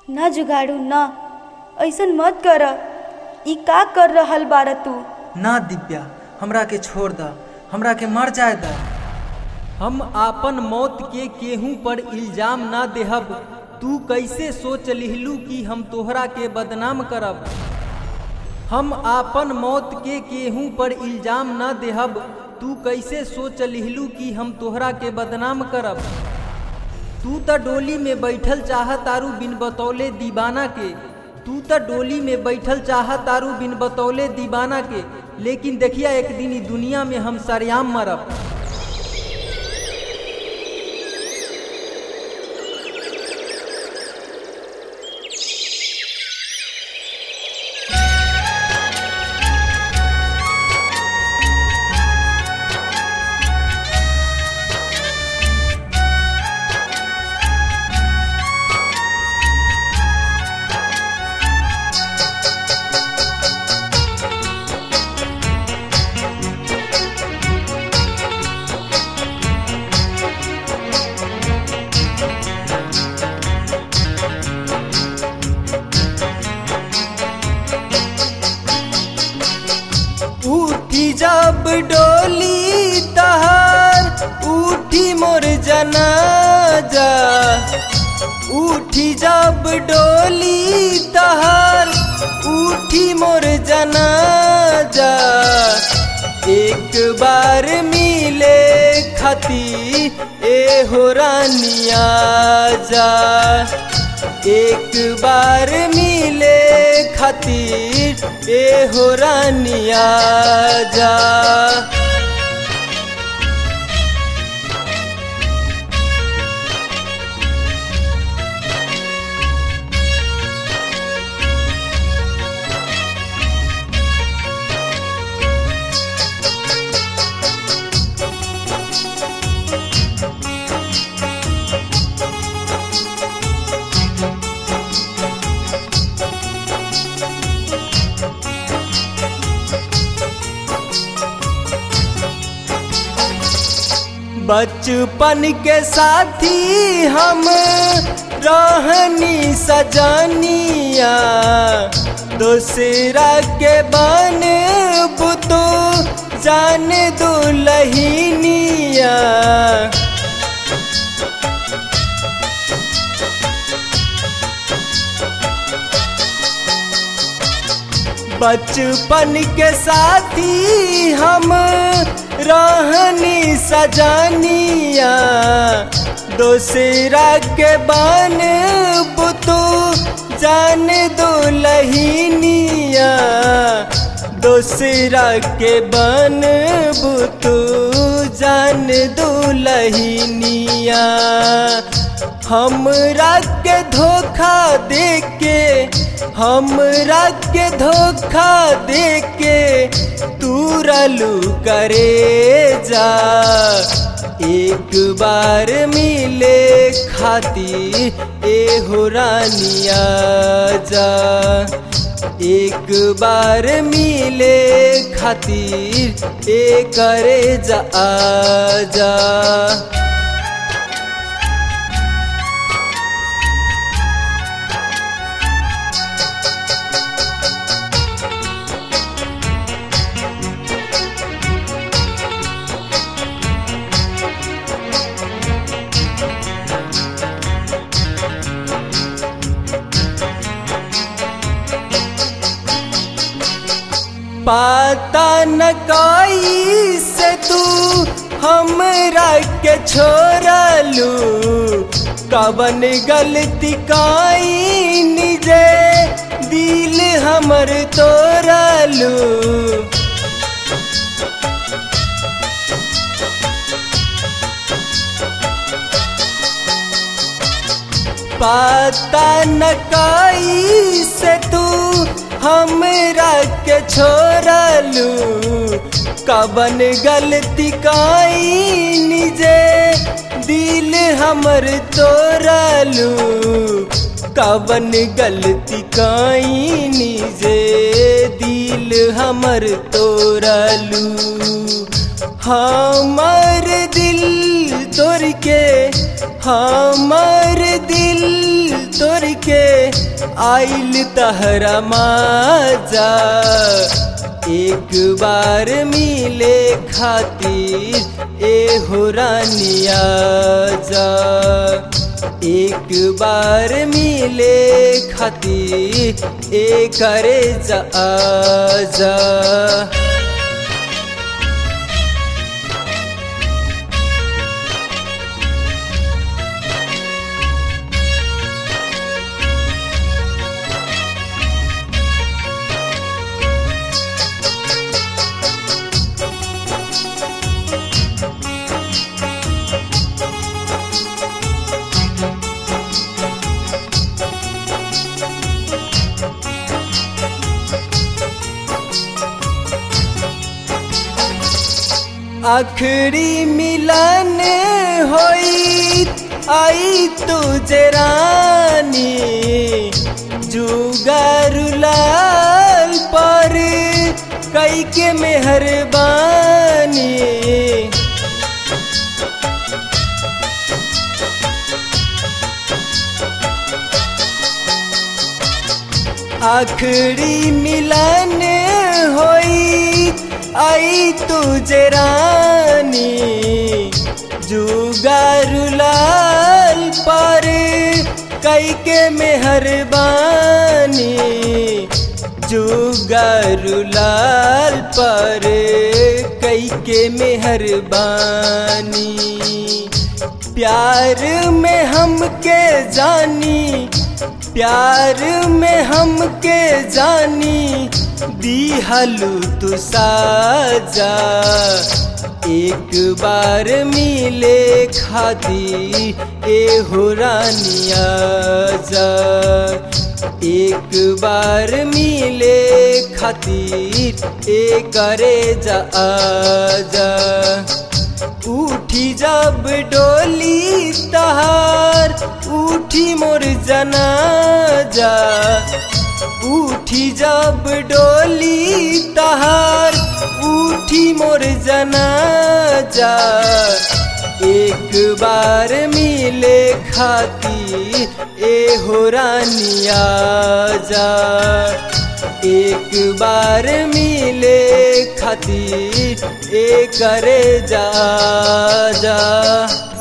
ना जुगाड़ू ना ऐसन मत कर ई का कर रहल बार तू ना दिव्या हमरा के छोड़ द हमरा के मर जाए द हम आपन मौत के केहू पर इल्जाम ना देहब तू कैसे सोच लिहलू कि हम तोहरा के बदनाम करब हम आपन मौत के केहू पर इल्जाम ना देहब तू कैसे सोच लिहलू कि हम तोहरा के बदनाम करब तू त डोली में बैठल चाह तारू बिन बतौले दीवाना के तू त डोली में बैठल चाह तारू बिन बतौले दीवाना के लेकिन देखिया एक दिन ई दुनिया में हम सरेआम मरब उठी जब डोली तहार उठी मोर जनाजा उठी जब डोली तहार उठी मोर जनाजा एक बार मिले खती ए हो रानिया जा एक बार मिले खातिर ए हो रानिया जा बचपन के साथी हम रहनी सजानिया दूसरा के बन बुतो जान दुलहिनिया बचपन के साथी हम रहनी सजानिया दूसरा के बन बुतू जान दुलहिनिया दूसरा के बन बुतू जान दुलहिनिया हमरा के धोखा दे के हमरा के धोखा दे के तू रलू करे जा एक बार मिले खाती ए हो रानिया जा एक बार मिले खातिर ए करे जा आ जा पाता न कोई से तू हमरा के छोड़लू कवन गलती काई निजे दिल हमर तोड़लू पाता न कोई से तू हमरा के छोड़लू कवन गलती काई निजे दिल हमर तोड़लू कवन गलती काई निजे दिल हमर तोड़लू हमर दिल तोड़ के हमर दिल तोड़ के आइल तहरा माजा एक बार मिले खातिर ए हो रानिया जा एक बार मिले खातिर ए करे जा जा आखिरी मिलन होई आई तुझे रानी जुगारुलाल पर कई के मेहरबानी आखिरी मिलन होई आई तुझे रानी जुगारुलाल पर कई के मेहरबानी जुगारुलाल पर कई के मेहरबानी प्यार में हमके जानी प्यार में हमके जानी दी हलू तू साजा एक बार मिले खादी ए हो रानिया जा एक बार मिले खातिर ए करे जा जा उठी जब डोली तहार उठी मोर जनाजा उठी जब डोली तहार उठी मोर जनाजा एक बार मिले खाती ए हो रानिया जा एक बार मिले खाती ए करे जा जा